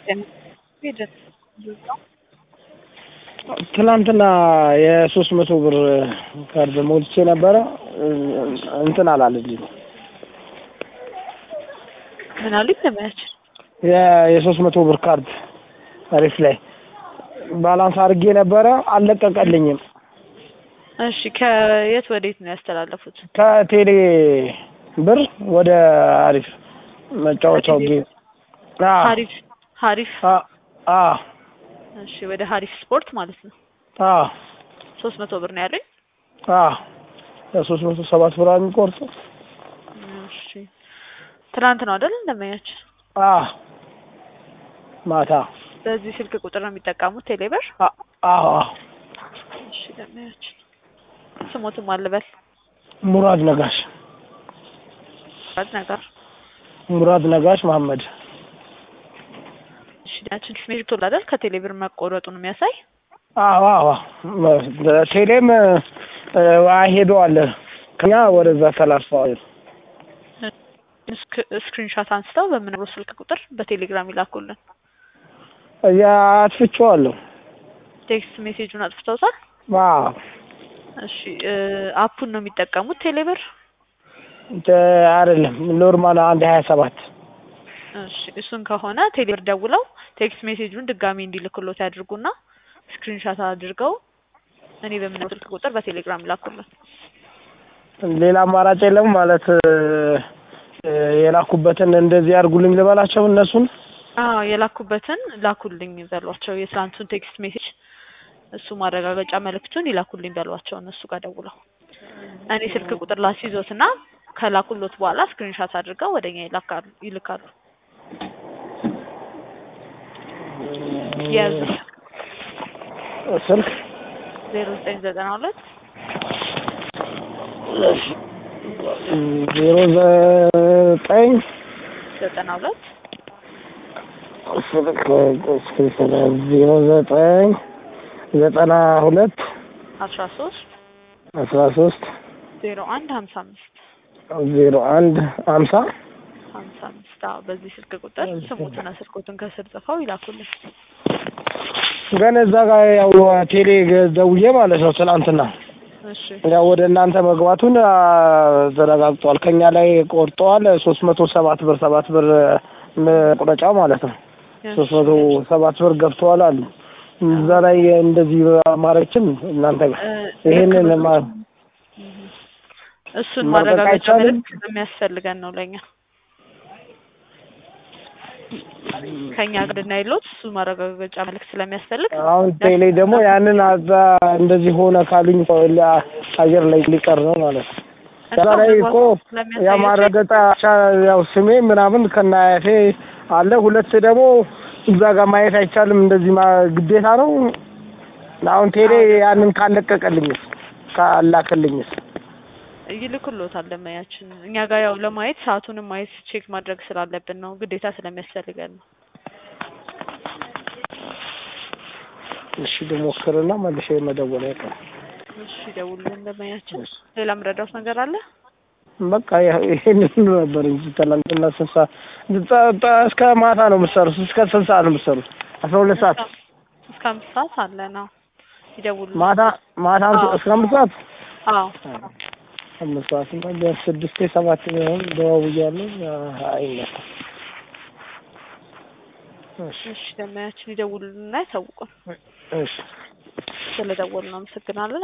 ትናንትና የሶስት መቶ ብር ካርድ ሞልቼ ነበረ እንትን አላለልኝ። ምን አሉኝ? ለማያችን የሶስት መቶ ብር ካርድ አሪፍ ላይ ባላንስ አድርጌ ነበረ አልለቀቀልኝም። እሺ ከየት ወዴት ነው ያስተላለፉት? ከቴሌ ብር ወደ አሪፍ መጫወቻው ጌም ሀሪፍ ሀሪፍ አ እሺ ወደ ሀሪፍ ስፖርት ማለት ነው። አ ሶስት መቶ ብር ነው ያለኝ። አ ለሶስት መቶ ሰባት ብር የሚቆርጡ እሺ ትናንት ነው አይደል? ለማያችን አ ማታ በዚህ ስልክ ቁጥር ነው የሚጠቀሙት ቴሌብር? አዎ እሺ ለማያችን ስሞትም አልበል ሙራድ ነጋሽ ባድ ነገር ሙራድ ነጋሽ መሐመድ እሺ ያችን ሜሪት አይደል? ከቴሌብር መቆረጡን የሚያሳይ አዎ አዎ ቴሌም ሄደዋል ከኛ ወደዛ ተላልፈዋል። ስክሪንሻት አንስተው በምነግረው ስልክ ቁጥር በቴሌግራም ይላኩልን። ያ አጥፍቼዋለሁ። ቴክስት ሜሴጁን አጥፍተውታል? አዎ እሺ አፑን ነው የሚጠቀሙት ቴሌብር? አይደለም ኖርማል አንድ ሀያ ሰባት እሺ እሱን ከሆነ ቴሌብር ደውለው ቴክስት ሜሴጁን ድጋሚ እንዲልክሎት ያድርጉና ስክሪንሻት አድርገው እኔ በምነግረው ስልክ ቁጥር በቴሌግራም ይላኩልን። ሌላ አማራጭ የለም ማለት የላኩበትን እንደዚህ አድርጉልኝ ልበላቸው እነሱን? አዎ የላኩበትን ላኩልኝ በሏቸው። የትላንቱን ቴክስት ሜሴጅ እሱ ማረጋገጫ መልእክቱን ይላኩልኝ በሏቸው እነሱ ጋር ደውለው። እኔ ስልክ ቁጥር ላስይዞትና ከላኩሎት በኋላ ስክሪንሻት አድርገው ወደኛ ይላካሉ ይልካሉ። የያዙ ስልክ ዜሮ ዘጠኝ ዘጠና ሁለት ዜሮ ዘጠኝ ዘጠና ሁለት ስልክ ዜሮ ዘጠኝ ዘጠና ሁለት አስራ ሶስት አስራ ሶስት ዜሮ አንድ ሀምሳ አምስት ዜሮ አንድ ሀምሳ ሀምሳ አምስት አዎ በዚህ ስልክ ቁጥር ስሙትና ስልኮቱን ከስር ጽፈው ይላኩልን። ግን እዛ ጋር ያው ቴሌ ደውዬ ማለት ነው ትናንትና እሺ ያው ወደ እናንተ መግባቱን ተረጋግጧል። ከኛ ላይ ቆርጠዋል። ሶስት መቶ ሰባት ብር ሰባት ብር መቁረጫ ማለት ነው። ሶስት መቶ ሰባት ብር ገብተዋል አሉ። እዛ ላይ እንደዚህ ማረችም እናንተ ጋር ይሄንን ማ እሱን ማድረግ ማረጋገጫ አይቻልም? መልዕክት ስለሚያስፈልገን ነው ለኛ ከኛ ጋር እንድናይሎት እሱ ማረጋገጫ መልዕክት ስለሚያስፈልግ አሁን ቴሌ ደግሞ ያንን አዛ እንደዚህ ሆነ ካሉኝ አየር ላይ ሊቀር ነው ማለት ነው። እዛ ላይ እኮ ያ ማረጋገጫ ያው ስሜ ምናምን ከናያቴ አለ። ሁለት ደግሞ እዛ ጋር ማየት አይቻልም። እንደዚህ ማ- ግዴታ ነው። አሁን ቴሌ ያንን ካለቀቀልኝስ ካላከልኝስ ይልክሎታል ለማያችን እኛ ጋር ያው ለማየት ሰዓቱንም ማየት ቼክ ማድረግ ስላለብን ነው ግዴታ ስለሚያስፈልገን ነው። እሺ ልሞክርና መልሼ መደወል አይቀርም። እሺ ደውልን ለማያችን። ሌላ ምረዳት ነገር አለ? በቃ ያ- ይሄንን ነበር እንጂ ትናንትና ስንት ሰዓት ጠ- ጠ- እስከ ማታ ነው የምትሰሩት? እስከ ስንት ሰዓት ነው የምትሰሩት? አስራ ሁለት ሰዓት እስከ አምስት ሰዓት አለ ነው ይደውሉ። ማታ ማታ አዎ። እስከ አምስት ሰዓት አዎ አምስት ሰዓት እና ቢያንስ ስድስት ሰባት ቢሆን ደዋውያለሁ። አይነሳም። እሺ እሺ ለማያችን ይደውሉልና ያሳውቁን። እሺ ስለደወሉ ነው አመሰግናለን።